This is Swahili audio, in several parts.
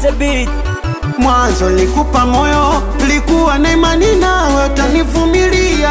the beat. Mwanzo likupa moyo, likuwa na imani nawe utanivumilia,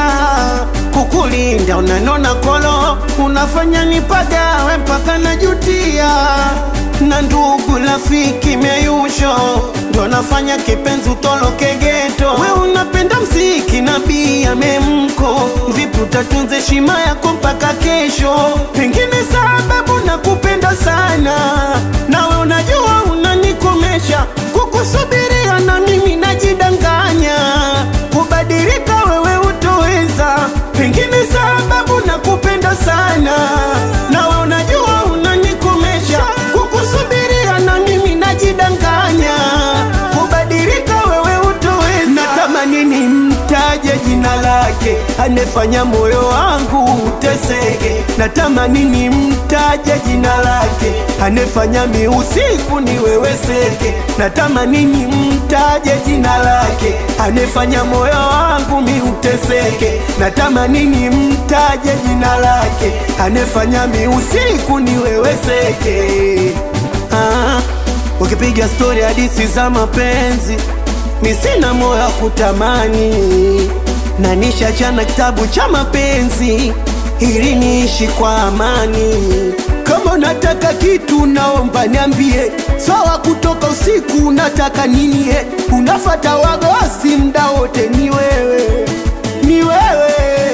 kukulinda unanona kolo, unafanya nipagawe mpaka najutia, na ndugu rafiki meyusho ndo nafanya kipenzi utoloke geto. We unapenda mziki na bia memko, vipi utatunza heshima yako mpaka kesho? Pengine sababu nakupenda sana, nawe unajua unanikomesha kukusubiria na mimi najidanganya, kubadilika wewe utoweza. Pengine sababu nakupenda sana, nawe unajua unanikomesha, kukusubiria na mimi najidanganya, kubadilika wewe utoweza. Natamani nimtaje jina lake, anefanya moyo wangu uteseke. Natamani nimtaje jina lake, anefanya mi usiku niweweseke. Natamani nimtaje jina lake, anefanya moyo wangu mi uteseke. Natamani nimtaje jina lake, anefanya mi usiku niweweseke. Ah, ukipiga stori hadisi za mapenzi mi sina moyo wa kutamani, na nishachana kitabu cha mapenzi ili niishi kwa amani. Kama unataka kitu naomba niambie, sawa. Kutoka usiku unataka nini? eh? Unafata wagosi mda wote, ni wewe, ni wewe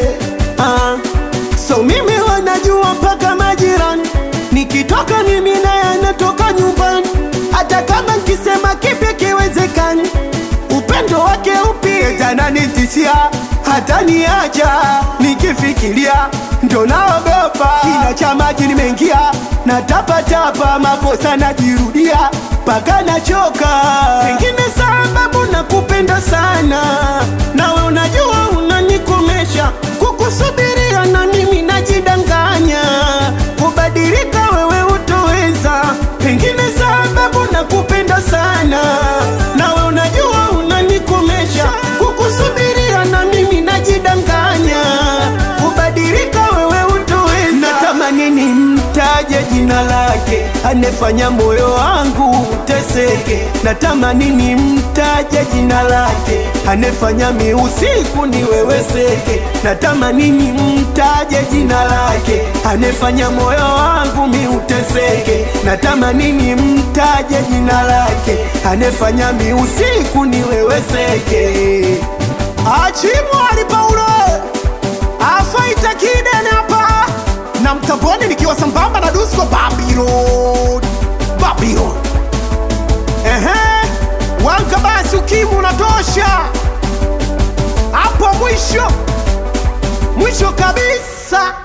ah. So mimi wanajua mpaka majirani, nikitoka mimi naye anatoka nyumbani, hata kama nkisema kipi kiwezekani upendo wake upi tananitishia hata niacha nikifikiria ndo naogopa kina cha maji nimeingia na tapatapa makosa najirudia mpaka nachoka pengine sababu nakupenda sana nawe unajua unanikomesha kukusubiria na mimi najidanganya kubadilika wewe utoweza pengine sababu nakupenda sana nawe unajua unanikomesha kukusubiria na mimi najidanganya kubadilika wewe utoweza natamani nimtaje jina lake anefanya moyo wangu uteseke natamani nimtaje jina lake anefanya mi usiku niweweseke natamani nimtaje jina lake anefanya moyo wangu mi uteseke natamani nimtaje jina lake anefanya mi usiku niweweseke achimwali paulo afaita kidene hapa na mtamboni nikiwa sambamba na dusko Babylon Babylon ehe wanka basi ukimu unatosha hapo mwisho mwisho kabisa